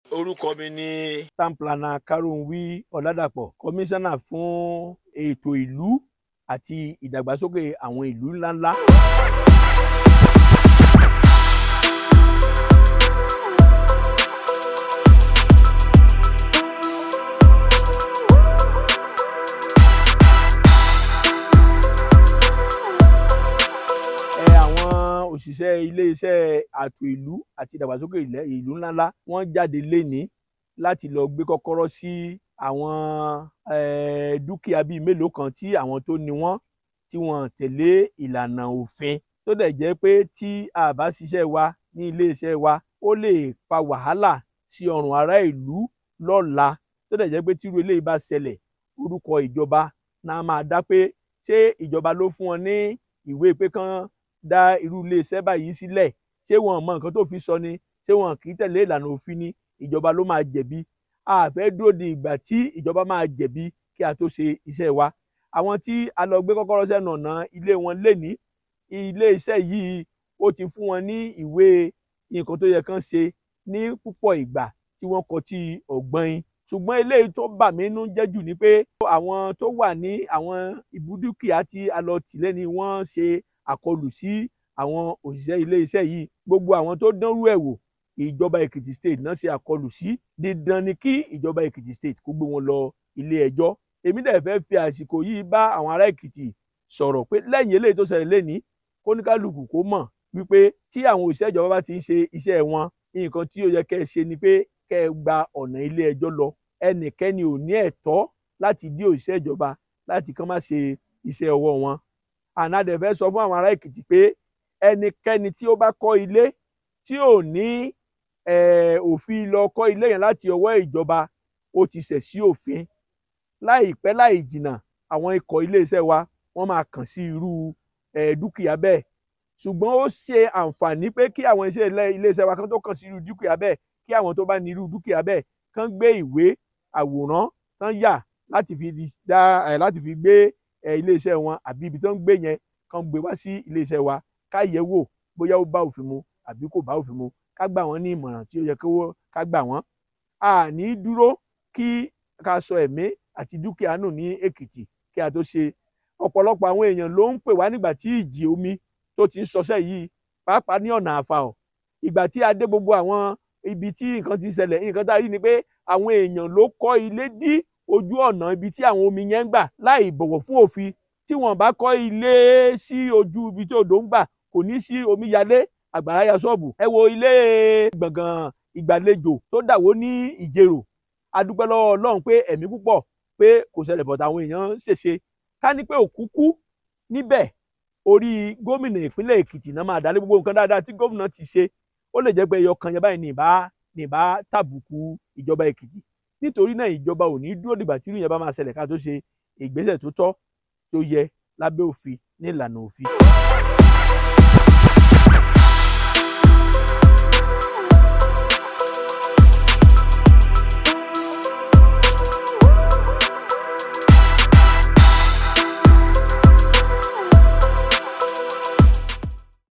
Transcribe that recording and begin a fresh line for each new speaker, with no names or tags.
orúkọ mi ni
town planner karunwi ọ̀làdàpọ̀ kọmíṣánná fún ètò ìlú àti ìdàgbàsókè àwọn ìlú ńláńlá. ẹ àwọn òṣìṣẹ́ iléeṣẹ́ ààtò ìlú àti ìdàgbàsókè ilẹ̀ ìlú ńláńlá wọ́n jáde lénìí láti lọ gbé kọ́kọ́rọ́ sí àwọn eh, dúkìá bíi mélòó kan tí àwọn tó ní wọ́n tí wọ́n tẹ̀lé ìlànà òfin tó dẹ̀ jẹ́ pé tí a bá ṣiṣẹ́ wa ní iléeṣẹ́ wa ó lè fa wàhálà sí ọrùn ará ìlú lọ́la tó dẹ̀ jẹ́ pé tíru eléyìí bá ṣẹlẹ̀ orúkọ ìjọba náà máa dá pé ṣé ìjọba ló fún wọn ní ìwé pé kán dá irú iléeṣẹ́ báyìí sílẹ̀ ṣé wọn mọ nǹkan tó fi sọ ni ṣé wọn kì í tẹ̀lé ìlànà òfin ni ìjọba ló máa jẹ̀bi a fẹ́ dúró di ìgbà tí ìjọba máa jẹ̀bi kí a tó ṣe iṣẹ́ wa àwọn tí a lọ gbé kọ́kọ́rọ́ sẹ́nu ọ̀nà ilé wọn lénìí ilé iṣẹ́ yìí ó ti fún wọn ní ìwé nǹkan tó yẹ kán ṣe ní púpọ̀ ìgbà tí wọ́n kọ tí ọ̀gbọ́n ṣùgbọ́n eléyìí tó bà mí nú jẹ́ jù ni pé àwọn tó wà ní àwọn ibùdókìá tí a lọ tì lẹ́ni wọ́n ṣe àkọlù sí àwọn òṣìṣẹ́ ilé iṣẹ́ yìí gbogbo àwọn tó dánrú ẹ̀ wò ìjọba Èkìtì state náà ṣe àkọlù sí dídán ni kí ìjọba Èkìtì state kó gbé wọn lọ ilé ẹjọ́ èmi dẹ̀ fẹ́ fi àsìkò yìí bá àwọn ará Èkìtì sọ̀rọ̀ pé lẹ́yìn eléyìí tó ṣẹlẹ̀ lẹ́ni kóníkálukú kó mọ̀ wípé tí àwọn òṣìṣẹ́ ìjọba bá ti ń ṣe iṣẹ́ wọn nǹkan tí ó yẹ kẹ́ ẹ ṣe ni pé kẹ́ ẹ gba ọ̀nà ilé ẹjọ́ lọ ẹnikẹ́ni ò ní ẹ̀tọ́ láti dí òṣìṣẹ́ ìjọba láti kàn má ṣe iṣẹ́ ọwọ́ wọn ànádẹ fẹ́ sọ fún àwọn ará Èkìtì pé ẹnikẹ́ni tí ó bá kọ́ ilé tí ò ní òfin lọ kọ́ ilé yẹn láti ọwọ́ ìjọba ó ti ṣẹ̀ sí òfin láìpẹ́ láì jìnnà àwọn ikọ̀ iléeṣẹ́ wa wọ́n máa kàn sí irú dúkìá bẹ́ẹ̀ ṣùgbọ́n ó ṣe àǹfààní pé kí àwọn iṣẹ́ iléeṣẹ́ wa kan tó kàn sí irú dúkìá bẹ́ẹ̀ kí àwọn tó bá ní irú dúkìá bẹ́ẹ̀ kàn gbé ìwé àwòrán tán yà láti fi dá láti fi gbé iléeṣẹ́ wọn àbí ibi tó ń gbé yẹn kàn gbé wá sí iléeṣẹ́ wa ká yẹ̀ wò bóyá ó bá òfin mu àbí kò bá òfin mu ká gbà wọ́n ní ìmọ̀ràn tí ó yẹ ká gbà wọ́n. a ní dúró kí ká sọ ẹ̀mí àti dúkìá nù ní Èkìtì kí a tó ṣe ọ̀pọ̀lọpọ̀ àwọn èèyàn ló ń pè wá nígbà tí ìjì omi tó ti ń ṣọṣẹ́ yìí pàápàá ní ọ̀nà àfàọ̀ ìgbà tí a dé gbogbo àwọn ibi tí nǹkan ti ṣẹlẹ̀ nǹkan tá a rí ni pé àwọn èèyàn ló kọ́ ilé dí ojú ọ̀nà ibi tí àwọn omi yẹn ń gbà láì bọ̀wọ̀ fún òfin tí wọ́n bá kọ́ ilé sí ojú ibi tí odò ń gbà kò ní sí omi yalé àgbàrá ya ṣọ́ọ̀bù. ẹ wo ilé gbọ̀ngàn ìgbàlejò tó dàwó ní ìjẹrò a dúpẹ́ lọ́wọ́ ọlọ́run pé ẹ̀mí púpọ̀ pé kò ṣẹlẹ̀ bọ̀tà àwọn èèyàn ṣèṣe ká ní pé òkú kú níbẹ̀ orí gómìnà ìpínlẹ̀ èkìtì náà máa dálé gbogbo nǹkan dáadáa tí gómìnà ti ṣe ó lè jẹ́ pé ẹyọ kan yẹn báyìí ní ìbá ní ìbá tàbùkù ìjọba èkìtì nítorí náà ìjọba ò ní dúró dìgbà tí irú yẹn bá máa ṣẹlẹ̀ ká tó ṣe ìgbésẹ̀ tó tọ́ tó yẹ lábẹ́ òfin ní ìlànà òfin.